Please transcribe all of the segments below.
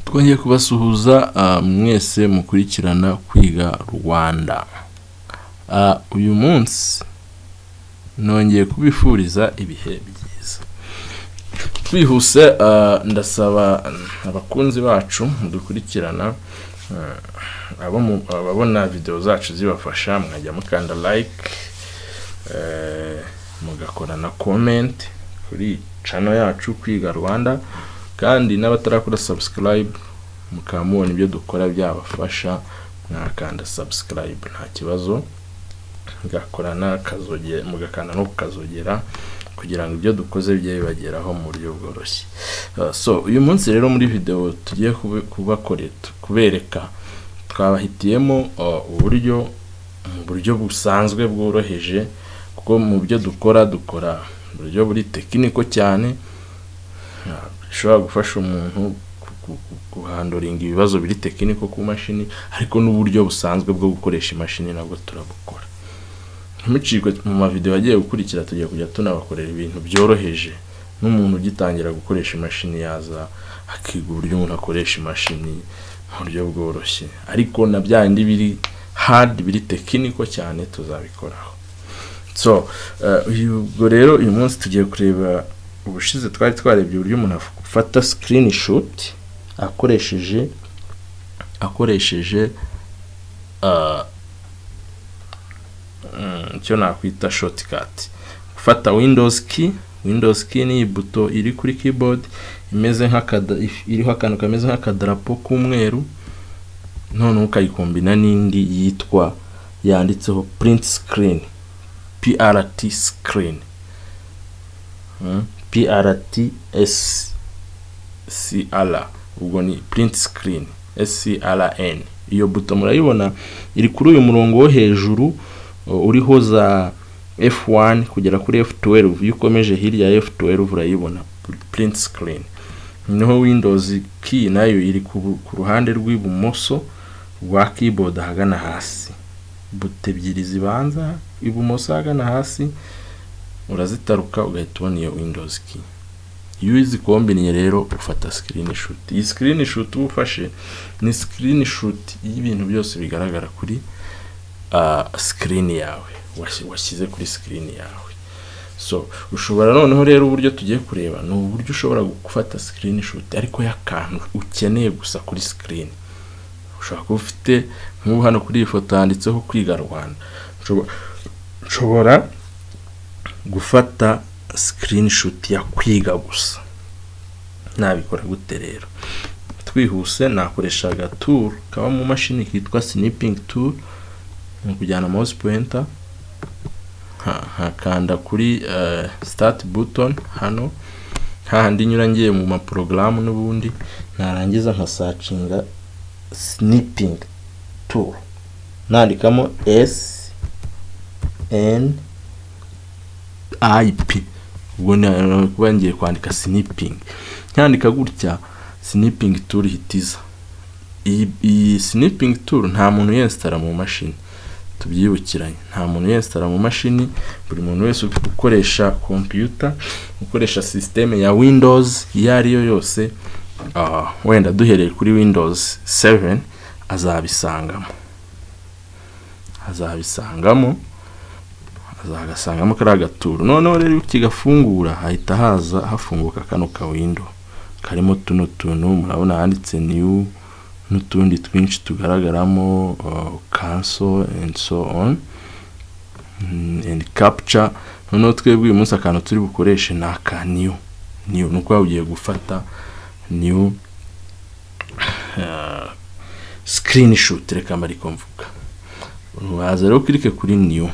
twongeye kubasuhuza ah, mwese mukurikirana kwiga rwanda Ah, uyu munsi nongeye kubifuriza ibihe byiza twihuse ah, ndasaba abakunzi bacu dukurikirana ah, abo mu- ababona videwo zacu zibafasha mwajya mukanda like eh, mugakora na comment kuri cano yacu kwiga rwanda kandi n'abatarakora subscribe mukaba mubona ibyo dukora byabafasha mwakanda subscribe nta kibazo mugakora n'akazogera mugakanda no kukazogera kugira ngo ibyo dukoze bijye bibageraho mu buryo bworoshye Uh, so uyu munsi rero muri video tugiye kube- kubakorera kubereka twabahitiyemo uh, uburyo mu buryo busanzwe bworoheje kuko mu byo dukora dukora mu buryo buri tekiniko cyane Ah, bishobora gufasha umuntu ku- ku- ku- guhandoringa ibibazo biri tekiniko ku mashini ariko n'uburyo busanzwe bwo gukoresha imashini nabwo turabukora ntimucikwe mu mavideo agiye gukurikira tugiye kujya tunabakorera ibintu byoroheje n'umuntu ugitangira gukoresha imashini yaza akiga uburyo umuntu akoresha imashini mu buryo bworoshye ariko na bya bindi biri hard biri tekiniko cyane tuzabikoraho so eh, ubwo rero uyu munsi tugiye kureba ubushize twari twarebye uburyo umuntu afata screenshot akoresheje akoresheje ah, mm, icyo nakwita shortcut gufata windows key windows key ni buto iri kuri keyboard imeze nk'akada if- iriho akantu kameze nk'akadarapo k'umweru noneho ukayikombina n'indi yitwa yanditseho print screen prt screen Mm, PRTS CR ubwo ni print screen SCRN iyo buto murayibona iri kuri uyu murongo wo hejuru uh, uriho za F1 kugera kuri F12 iyo ukomeje hirya ya F12 urayibona pr- print screen noneho Windows key nayo iri ku bu- ku ruhande rw'ibumoso rwa keyboard ahagana hasi buto ebyiri zibanza ibumoso ahagana hasi urazitaruka ugahita ubona iyo windows key iyo uzikombiniye rero ufata screenshot iyi screenshot uba ufashe ni screenshot y'ibintu byose bigaragara kuri uh, screen yawe washyi- washyize kuri screen yawe so ushobora noneho rero uburyo tugiye kureba ni uburyo ushobora gufata screenshot ariko y'akantu ukeneye gusa kuri screen ushobora kuba ufite nk'ubu hano kuri iyi foto handitseho kwiga rwanda Ushobora- ushobora gufata screenshot ya kwiga gusa nabikora gute rero twihuse nakoresha agatool kaba mu mashini kitwa snipping tool ni ukujyana mouse pointer nka- nkakanda kuri eh, start button hano hahandi nyura ngiye mu maporogaramu n'ubundi narangiza nkasacinga snipping tool nandikamo s n ip ubwo ni kuba ngiye kwandika snipping nkandika gutya snipping tool hitiza iyi iyi snipping tool nta muntu uyensitara mu mashini tubyibukiranye nta muntu uyensitara mu mashini buri muntu wese ukoresha computer ukoresha sisiteme ya windows iyo ari yo yose ah, wenda duhereye kuri windows 7 azabisangamo azabisangamo azagasangamo kariya gaturo noneho rero iyo kigafungura hahita haza hafunguka kano ka windo karimo tuno tuntu murabona handitse new n'utundi twinshi tugaragaramo uh, cancel and so on mm, and capture noneho twebwe uyu munsi akantu turi bukoreshe ni aka new new ni uko ugiye gufata new uh, screenshot reka mbarikomvuga uraza rero ukirike kuri new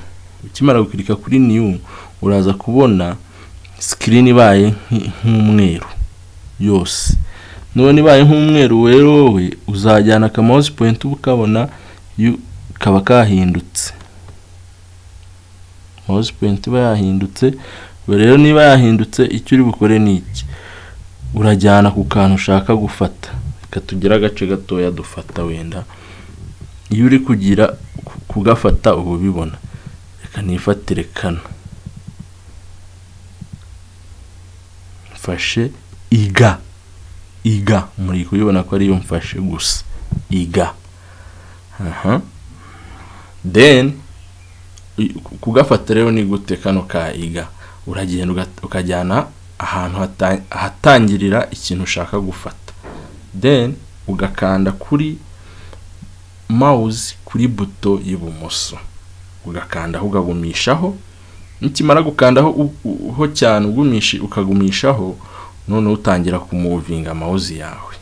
ukimara gukirika kuri new uraza kubona screen ibaye nk- nk'umweru yose none ibaye nk'umweru rero wowe uzajyana aka mouse point uba ukabona yu- kaba kahindutse mouse point iba yahindutse ubwo rero niba yahindutse icyo uri bukore ni iki urajyana ku kantu ushaka gufata reka tugire agace gatoya dufata wenda iyo uri kugira ku- kugafata uba ubibona reka nifatire kano mfashe iga iga muri kubibona ko ariyo mfashe gusa iga aha then kugafata rero ni gute kano ka iga uragenda uga- ukajyana ahantu hata- ahatangirira ikintu ushaka gufata then ugakanda kuri mouse kuri buto y'ibumoso ugakandaho ukagumishaho nikimara gukandaho u- u- ho cyane ugumishi ukagumishaho noneho utangira kumuvinga mouse yawe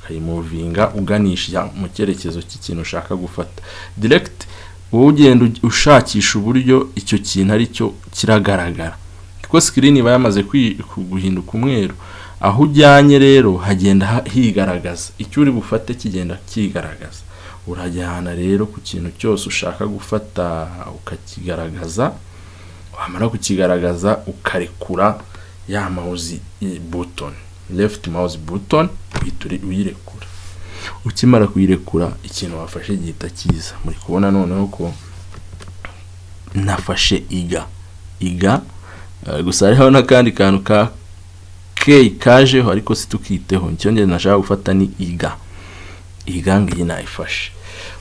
ukayimuvinga uganisha mu cyerekezo cy'ikintu ushaka gufata direct wowe ugenda uj- ushakisha uburyo icyo kintu ari cyo kiragaragara kuko screen iba yamaze kwi- ku- guhinduka umweru aho ujyanye rero hagenda ha- higaragaza icyo uri bufate kigenda kigaragaza urajyana rero ku kintu cyose ushaka gufata ukakigaragaza wamara kukigaragaza ukarekura ya mouse i- button left mouse button uhita uri- uyirekura ukimara kuyirekura ikintu wafashe gihita kiza muri kubona noneho ko nafashe iga iga eh, gusa hariho n'akandi kantu ka ke kajeho ariko situkiteho icyongere nashaka gufata ni iga iga ngiyi nayifashe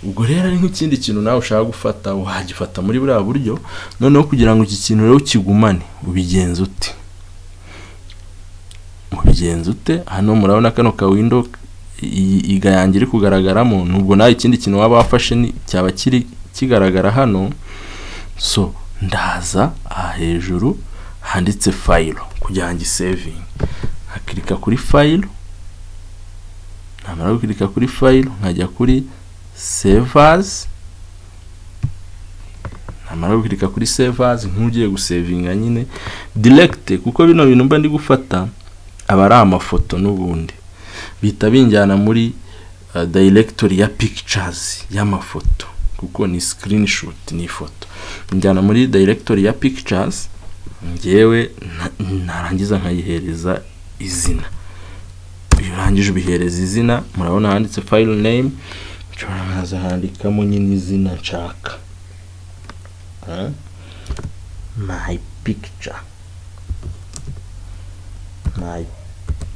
ubwo rero ari nk'ikindi kintu nawe ushaka gufata wagifata muri buriya buryo noneho kugira ngo iki kintu rero ukigumane ubigenze ute ubigenze ute hano murabona kano ka window i- iga yanjye iri kugaragaramo nubwo nawe ikindi kintu waba wafashe ni- cyaba kiri kigaragara hano so ndaza aha hejuru handitse fayilo kugira ngo isevinge nkakirika kuri fayilo namara gukirika kuri fayilo nkajya kuri sevazi namara gukirika kuri sevazi nk'ugiye gusevinga nyine diregite kuko bino bintu mba ndi gufata aba ari amafoto n'ubundi bihita binjyana muri uh, directory ya pictures y'amafoto kuko ni screenshot ni ifoto njyana muri directory ya pictures ngewe na- narangiza nkayihereza izina iyo urangije ubihereza izina murabona handitse file name nshobora nkaza handikamo nyine izina nshaka Huh? my picture my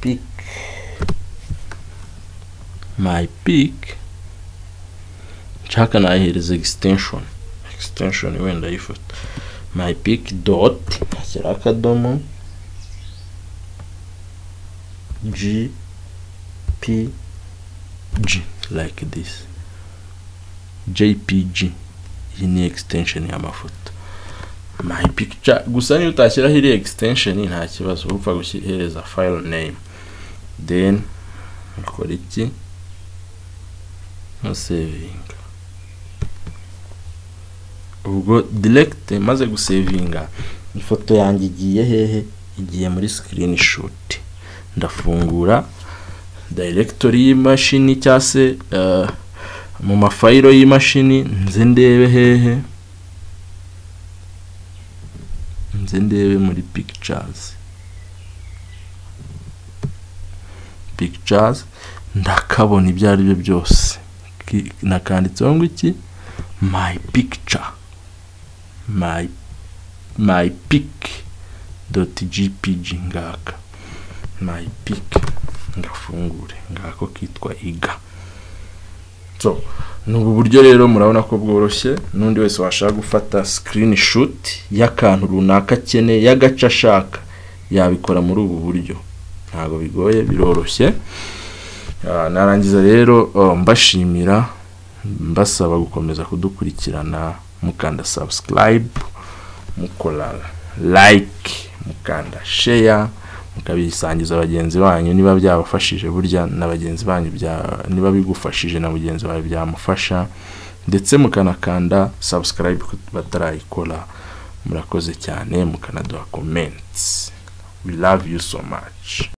pic my pic nshaka nayihereza extension extension wenda yifata my pic dot ngashyira akadomo g p g like this jpg iyi ni extension y'amafoto my picture gusa niyo utashyiraho iriya extension nta kibazo upfa guhereza file name then ukora iki nka sevinga ubwo direct maze gusevinga ifoto yanjye igiye hehe igiye muri screenshot ndafungura directory y'imashini cyangwa se eh, mu mafayiro y'imashini nze ndebe hehe nze ndebe muri pictures pictures ndakabona ibyo ari byo byose Ki- nakanditseho ngo iki my picture my my pic dot gpg ngaka my pic ngafungure ngako kitwa iga so ni ubu buryo rero murabona ko bworoshye n'undi wese washaka gufata screenshot y'akantu runaka akeneye y'agace ashaka yabikora muri ubu buryo ntabwo bigoye biroroshye Ah, narangiza rero oh, mbashimira mbasaba gukomeza kudukurikirana mukanda subscribe mukora like mukanda share mukabisangiza bagenzi banyu niba byabafashije burya na bagenzi banyu bya niba bigufashije na mugenzi wawe byamufasha ndetse mukanakanda subscribe ku- batarayikora murakoze cyane mukanaduha comments we love you so much